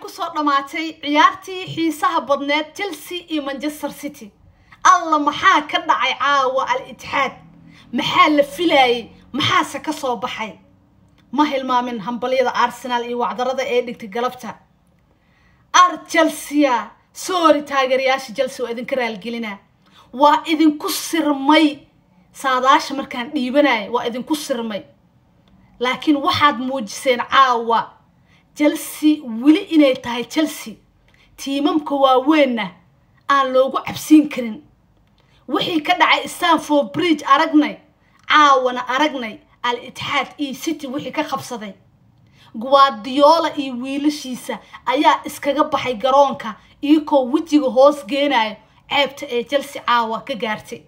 kusoo dhammaatay ciyaartii xiisaha badneed chelsea iyo manchester city alla maxaa ka dhacay caawa al itixaad maxaa la filayay maxaase ka soo baxay ma hilmaamin hambalyada arsenaal iyo wacdarada ee dhigtay galabta ar chelsea sorry taageerayaasha chelsea waa idinka raalgelina waa idinku sirmay saadaasha markaan dhiibanaya waa idinku sirmay laakiin waxaad muujiseen caawa chelsea weli inay tahay chelsea tiimamka waaweynna aan loogu cabsiin karin wixii ka dhacay stanford bridge aragnay caawana aragnay al itixaad iyo city wixii ka qabsaday guardiola iyo wiilashiisa ayaa iskaga baxay garoonka iyakoo wejiga hoos geenayo ceebta ee chelsea caawa ka gaartay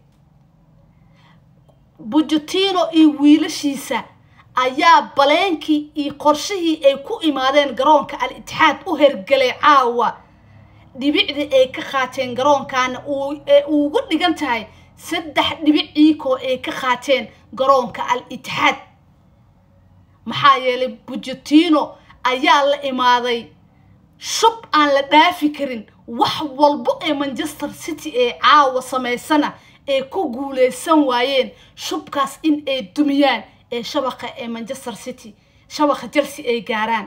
bujutino iyo wiilashiisa ayaa baleenkii iyo qorshihii ay ku imaadeen garoonka al itixaad u hergelay caawa dhibicdii ay ka qaateen garoonkaana ugu dhigan tahay saddex dhibic iikoo ay ka qaateen garoonka al itixaad maxaa yeelay bujutino ayaa la imaaday shub aan la dhaafi karin wax walbo ee manchester city ee caawa samaysana ay ku guuleysan waayeen shubkaas in ay dumiyaan ee shabaqa ee manchester city shabaqa chelsea ay gaaraan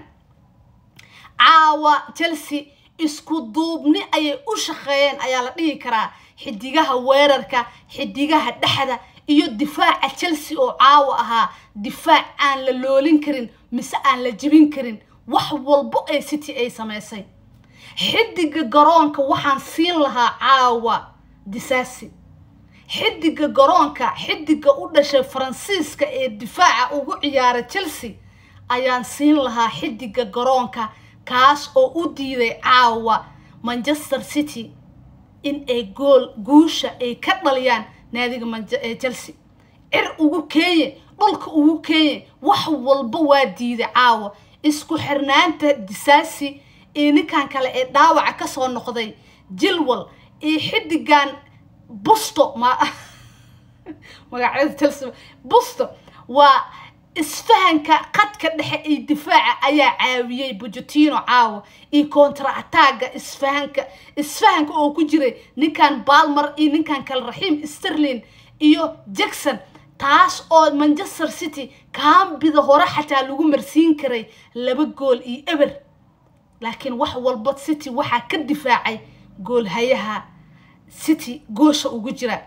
caawa chelsea isku duubni ayay u shaqeeyeen ayaa la dhihi karaa xidigaha weerarka xidigaha dhexda iyo difaaca chelsea oo caawa ahaa difaac aan la loolin karin mise aan la jibin karin wax walbo ee city ay samaysay xidiga garoonka waxaan siin lahaa caawa disaasi xidiga garoonka xidiga u dhashay faransiiska ee difaaca ugu ciyaara chelsea ayaan siin lahaa xidiga garoonka kaas oo u diiday caawa manchester city in ay gool guusha ay ka dhaliyaan naadiga chelsea cir ugu keeye dhulka ugu keeye wax walba waa diiday caawa isku xirnaanta disaasi iyo ninkan kale ee dhaawaca kasoo noqday jilwal iyo xidigan busto ma magacyada chelsea busto waa isfahanka qadka dhexe iyo difaaca ayaa caawiyey bujutino caawa iyo contra attacga isfahanka isfahanka oo ku jiray ninkan balmer iyo ninkan kale raxiim sterlin iyo jackson taas oo manchester city kaambida hore xataa lagu marsiin karay laba gool iyo eber laakiin wax walba city waxaa ka difaacay goolhayaha city goosha ugu jira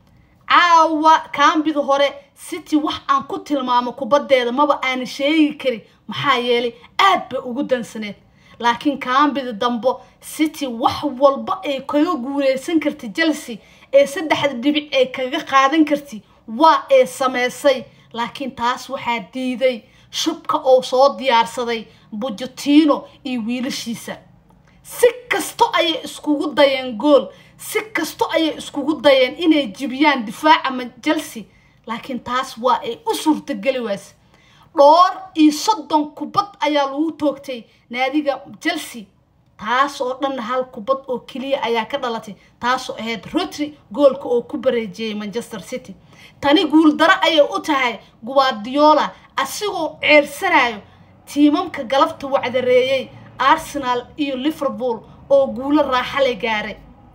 caawa kaambida hore city wax aan ku tilmaamo kubaddeeda maba aana sheegi karin maxaa yeelay aad bay ugu dansaneed laakiin kaambida dambo city wax walba ay kaga guuleysan kartay chelsea ee saddexda dhibic ay kaga qaadan kartay waa ee sameysay laakiin taas waxaa diiday shubka oo soo diyaarsaday bujutino iyo wiilashiisa si kasto ayay iskugu dayeen gool si kasto ayay iskugu dayeen inay jibiyaan difaaca chelsea laakiin taas waa ay u suurtageli waase dhoor iyo soddon kubad ayaa lagu toogtay naadiga chelsea taas oo dhan hal kubad oo keliya ayaa ka dhalatay taasoo ahayd rotry goolka oo ku bareejiyey manchester city tani guuldaro ayay u tahay guardiola asigoo ceersanayo tiimamka galabta wacdareeyey arsenal iyo liverpool oo guulo raaxale gaaray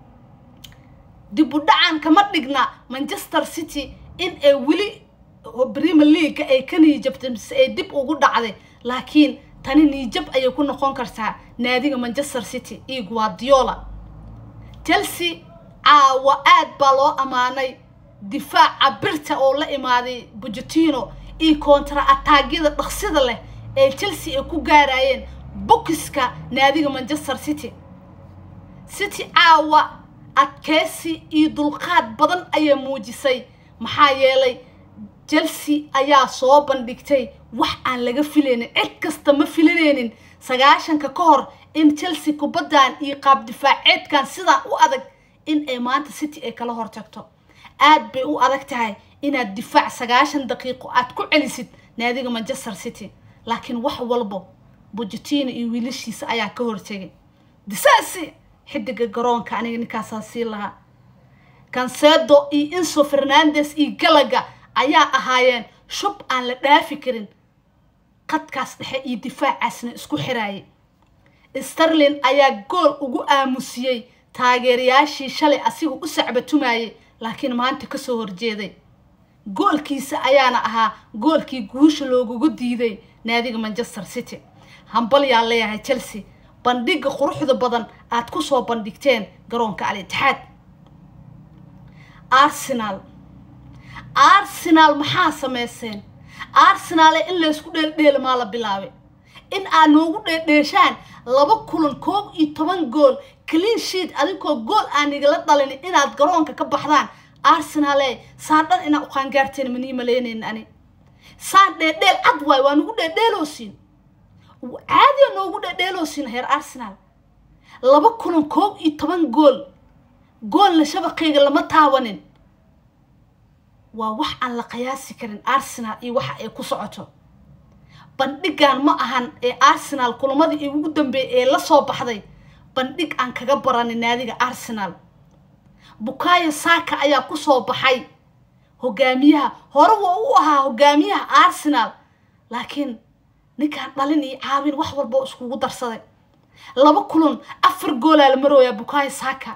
dib u dhacan kama dhigna manchester city in ay weli premier leaga ay ka niijabtay mise ay dib ugu dhacday laakiin tani niijab ayay ku noqon kartaa naadiga manchester city iyo guardiola chelsea caawa aad baa loo ammaanay difaaca birta oo la imaaday bujutino iyo kontra ataagyada dhaqsida leh ee chelsea ay ku gaarayeen bokiska naadiga manchester city city caawa adkeysi iyo dulqaad badan ayay muujisay maxaa yeelay chelsea ayaa soo bandhigtay wax aan laga filaynin cid kasta ma filanaynin sagaashanka ka hor in chelsea kubaddan iyo qaab difaaceedkan sidaan u adag in ay maanta city ay kala hortagto aad bay u adag tahay inaad difaac sagaashan daqiiqo aad ku celisid naadiga manchester city laakiin wax walbo bujutino iyo wiilashiisa ayaa ka hortegay disaasi xidiga garoonka aniga ninkaasaa sii lahaa cansedo iyo inso fernandes iyo galaga ayaa ahaayeen shub aan la dhaafi karin qadkaas dhexe iyo difaacaasna isku xiraayay sterlin ayaa gool ugu aamusiyey taageerayaashii shalay asiga u sacbatumayay laakiin maanta kasoo horjeeday goolkiisa ayaana ahaa goolkii guusha loogugu diiday naadiga manchester city hambal yaa leeyahay chelsea bandhiga quruxda badan aad ku soo bandhigteen garoonka al itixaad arsenal arsenal maxaa sameyseen arsenale in laysku dheeldheela maa la bilaabay in aad noogu dheedheeshaan laba kulan koob iyo toban gool clean sheet adinkoo gool aan igala dhalin inaad garoonka ka baxdaan arsenale saan dhan inaa uqaangaarteen manii maleynayn ani saan dheedheel cad waay waa nagu dheedheeloosiin caadiya noogu dheedheeloosiin heer arsenal laba kulan koob iyo toban gool goolna shabaqayga lama taawanin waa wax aan la qiyaasi karin arsenal iyo waxa ay ku socoto bandhigan ma ahan ee arsenal kulamadii ugu dambeeyay ee la soo baxday bandhig aan kaga baranin naadiga arsenal bukayo saaka ayaa kusoo baxay hogaamiyaha hore waa u ahaa hogaamiyaha arsenal laakiin ninkaan dhalin iyo caawin wax walba oo iskugu darsaday laba kulan afar goolaa la marooyaa bukayo saaka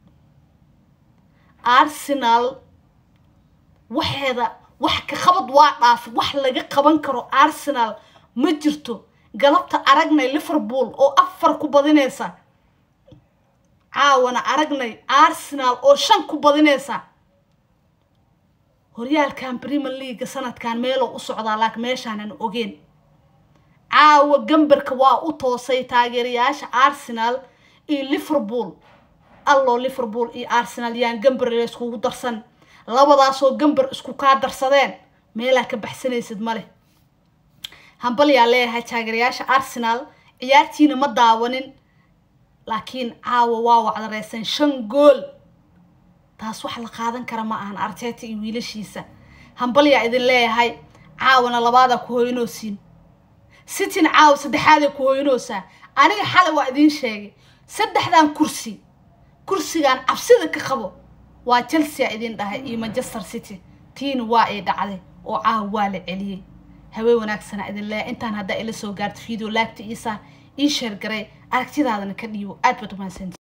arsenal waxeeda wax ka qabad waa dhaaf wax laga qaban karo arsenal ma jirto galabta aragnay liverpool oo afar ku badinaysa caawana aragnay arsenal oo shan ku badinaysa horyaalkan premier leaga sanadkan meeloo u socdaa laakiin meeshaanan ogeen caawa gambarka waa u toosay taageerayaasha arsenal iyo liverpool alloo liverpool iyo arsenal yaan gambar layskugu darsan labadaasoo gambar isku kaa darsadeen meelaa ka baxsanaysid ma leh hambal yaa leeyahay taageerayaasha arsenal ciyaartiina ma daawanin laakiin caawa waa wacdareysan shan gool taas wax la qaadan kara ma ahan arteta iyo wiilashiisa hambal yaa idin leeyahay caawana labaadaa ku hoynoosiin sitina caawa saddexaaday ku hoynoosaa aniga xalay waa idiin sheegay saddexdan kursi kursigan cabsida ka qabo waa chelsea idin dhahay iyo manchester city tiina waa ay dhacday oo caawa waa la celiyey haween wanaagsana idin leeya intaan haddaa ila soo gaarto video laagta iisaa ii sheer garay aragtidaadana ka dhiibo aad baad umahadsanti